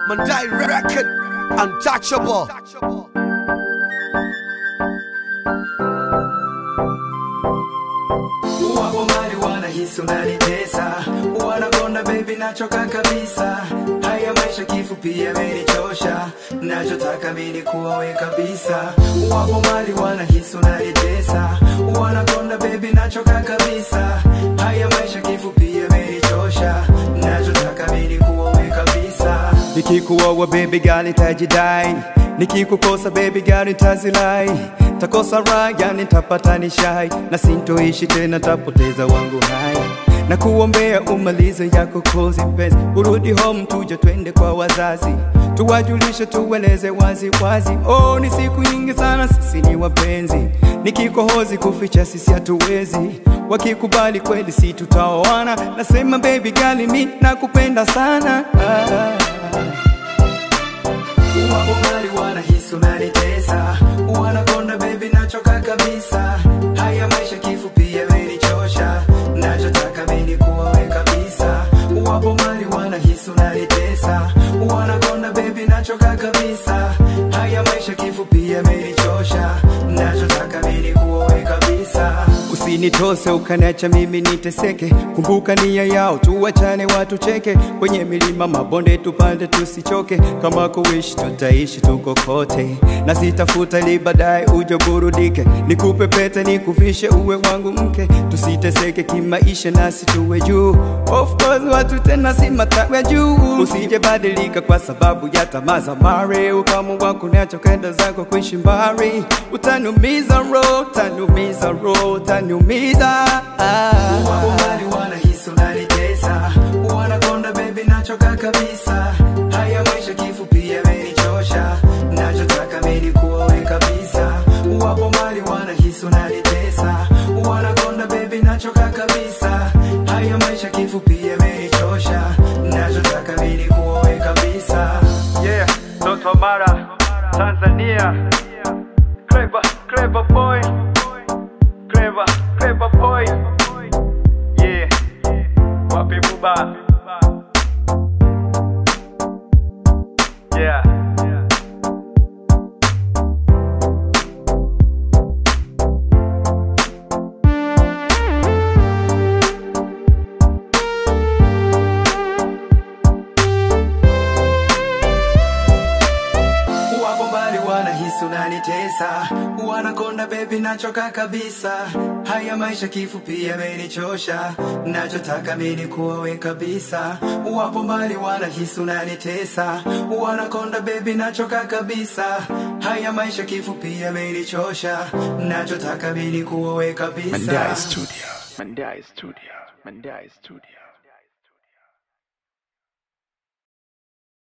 Mandai record, untouchable. Wapo mali wanahisi unanitesa, wanakonda baby, nachoka kabisa. Haya maisha kifupi yamenichosha, nachotaka mimi kuwawe kabisa. Wapo mali wanahisi unanitesa, wanakonda baby, nachoka kabisa. Haya maisha kifupi yamenichosha, nachotaka mimi kuwawe kabisa. Nikikuoa baby girl nitajidai, nikikukosa baby girl nitazilai takosa raha nitapata nishai na sintoishi tena tapoteza wangu hai na kuombea umalize yako kozi mpenzi urudi home tuje twende kwa wazazi tuwajulishe tueleze wazi wazi oh ni siku nyingi sana sisi ni wapenzi nikikohozi kuficha sisi hatuwezi wakikubali kweli si tutaoana nasema baby gali mi nakupenda sana ah. Wapo mali wanahisi unanitesa, wanakonda baby, nachoka kabisa. Haya maisha kifupi yamenichosha, nachotaka mimi kuwawe kabisa. Wapo mali wanahisi unanitesa, wanakonda baby, nachoka kabisa. Haya maisha kifupi yamenichosha, nachotaka mimi kuwawe kabisa. Usinitose ukaniacha mimi niteseke, kumbuka nia yao, tuwachane watu cheke, kwenye milima mabonde tupande tusichoke, kama kuishi tutaishi tuko kote, na sitafuta ili baadaye uje burudike, nikupe pete nikuvishe uwe wangu mke, tusiteseke kimaisha nasi tuwe juu, of course watu tena si matawe juu, usije badilika kwa sababu ya tamaa za mare, ukamua kuniacha kwenda zako kuishi mbali, utaniumiza roho, utaniumiza roho, utaniumiza Wapo mali wanahisi unanitesa, wanakonda baby, nachoka kabisa. Haya maisha kifupi yamenichosha, nachotaka mimi kuowe kabisa. Wapo mali wanahisi unanitesa, wanakonda baby, nachoka kabisa. Haya maisha kifupi yamenichosha, nachotaka mimi kuowe kabisa. Yeah, Toto Mara, Tanzania. Clever, clever boy. Clever, clever boy. Yeah. Wapi buba? Yeah. Wapo mbali wanahisi unanitesa, wanakonda baby, nachoka kabisa. Haya maisha kifupi yamenichosha, nachotaka mimi kuwawe kabisa. Wapo mbali wanahisi unanitesa, wanakonda baby, nachoka kabisa. Haya maisha kifupi yamenichosha, nachotaka mimi kuwawe kabisa. Mandai Studio. Mandai Studio. Mandai Studio.